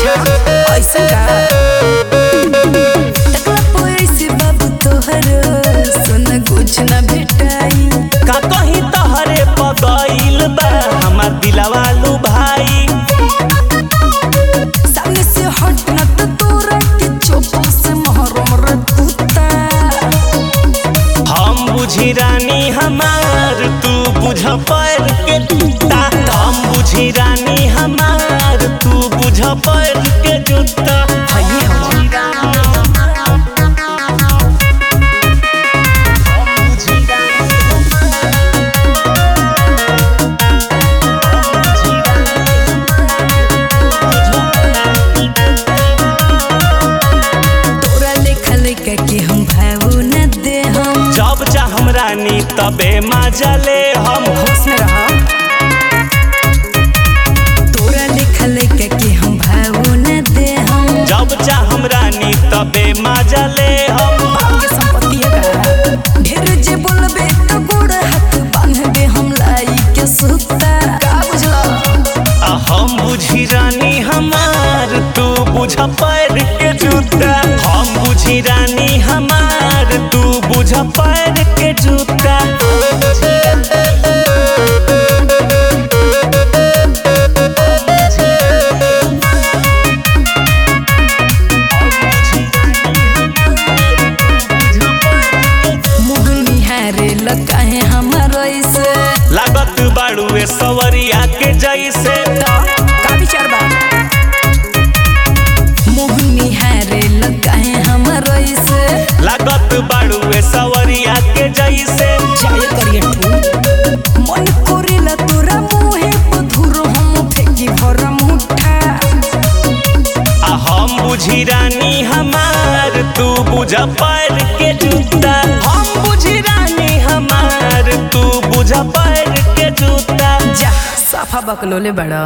ऐसे का टकला पैसे बाबू तोहर सुन कुछ न भेटाई का कहीं तहरे पगइल बा हमार दिलवा लू भाई सामने से हट न तो तोरा के चोपा से महरम रे कुत्ता हम बुझी रानी हमार तू बुझ पैर के जूता हम बुझी रानी हमार तू बुझ पैर के जूता हइए हम तोरा लेखा लेखा के हम भावो न दे हम जब चाहम रानी तबे मजा ले हम होश में रहा तोरा लेखा लेखा के हम भावो न दे हम जब चाहम रानी तबे मजा ले हम बाप के संपत्ति का ढेर जे बोलबे तो गोड़ हाथ बांधबे हम लाई के सुता का बुझला आ हम बुझी रानी हमार तू बुझ पैर के जूता हम बुझी रानी हमार तू बुझ पैर के जूता मुँह निहारे लगा है हमार ऐसे लागत बाड़ुए सवरिया के जैसे तो का विचार बा मुँह निहारे लगा है हमार ऐसे लागत बाड़ुए सवरिया के जैसे जाय करिए ठू मन कोरेला तोरा मुहे पधुर हम फेंकी भर मुठा आ हम बुझी रानी हमार तू बुझ पैर के जूता हम बुझी रानी हमार तू बुझ पैर के जूता जा साफा बकलोले बड़ा